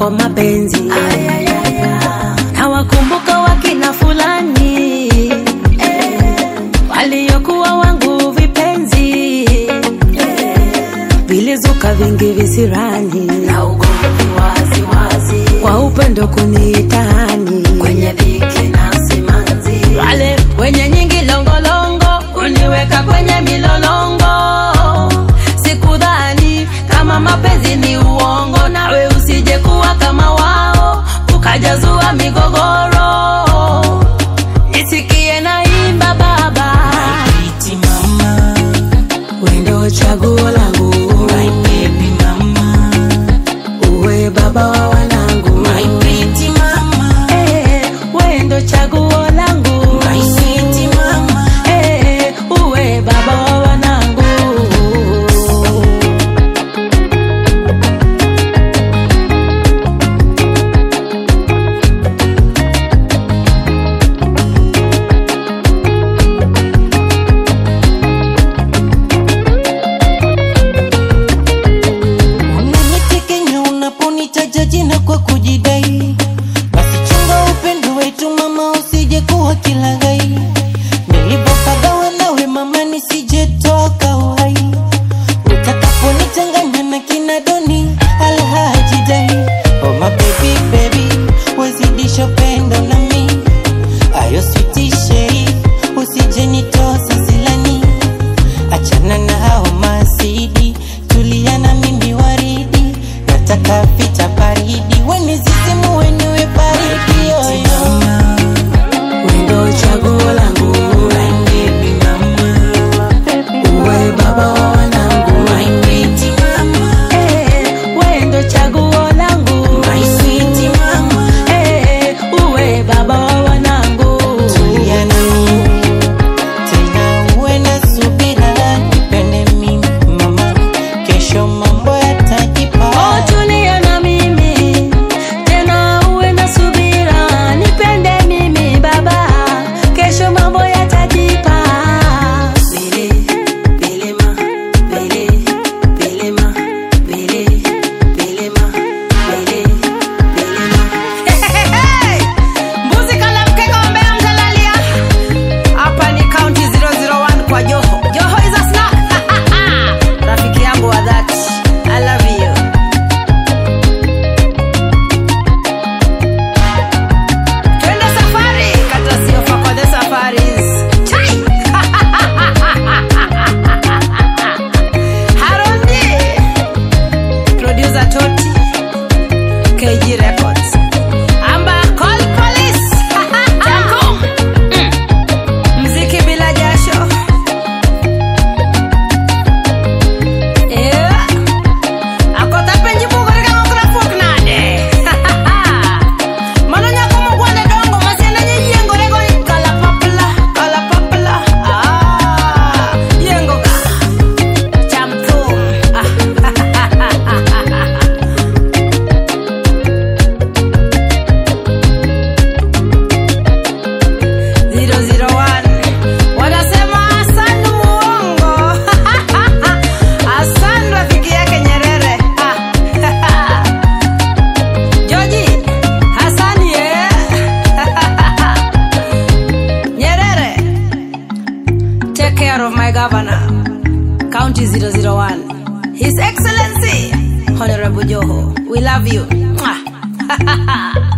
kwa mapenzi na wakumbuka wakina fulani waliokuwa wangu vipenzi vilizuka vingi visirani na ugomvi wazi wazi kwa upendo kuniitani kwenye dhiki na simanzi wale wenye nyingi longolongo kuniweka kwenye milolongo sikudhani kama mapenzi ni uongo nawe usije kuwa kama wao ukajazua migogoro nisikie naimba baba Pretty mama, wendo chaguo langu my baby mama, uwe baba wa wanangu my pretty mama, Eh, wendo chaguo langu my sweet mama. Eh, uwe baba wa wanangu Unanitekenya unaponitaja jina kwa kujidai, basi chunga upendo wetu mama, usije kuwa kilaghai. Nilipopagawa nawe mama, nisijetoka uhai, utakaponichanganya na kina Doni Alhaji Dai. Oh my baby baby, wezidisha upendo nami, ayo sweet shade, usije nitosa silani achana na hao masidi, tulia na mimi waridi, nataka vita baridi, wenizizimu weniwe baridi yoyo. wendo chaguo langu uwe baba wa wanangu Eh, wendo chaguo langu Eh, uwe baba wa wanangu Tulia na mimi, tena uwe na subira, nipende mimi mama, kesho mambo yatajipa. Oh, tulia na mimi tena uwe na subira, nipende mimi baba, kesho mambo yatajipa. Bele, belema, bele, belema, bele, belema, bele, belema. Mbuzi kala mkeka wa mbea mtalalia. Hapa ni county 001 kwa Joho. Joho is a snack. Rafiki yangu wa dhati. I love you. Twende safari, kata siofa kwa the safaris. Chai! Harondi. Producer Toti. KG Records. Amba call police. Jango. Mm. Mziki bila jasho. Yeah. Akota penji bugo rika ngokra fuok nade. Mano nyako mogwande dongo masiende nye yiengo rego kala papla, kala papla. Ah, yiengo ka. Cham thum. Zero zero one. Wanasema Hassan muongo. Hassan rafiki yake Nyerere. Joji, Hassan ye. Nyerere. Take care of my governor. County 001. His Excellency Honorable Joho. We love you. Mwah.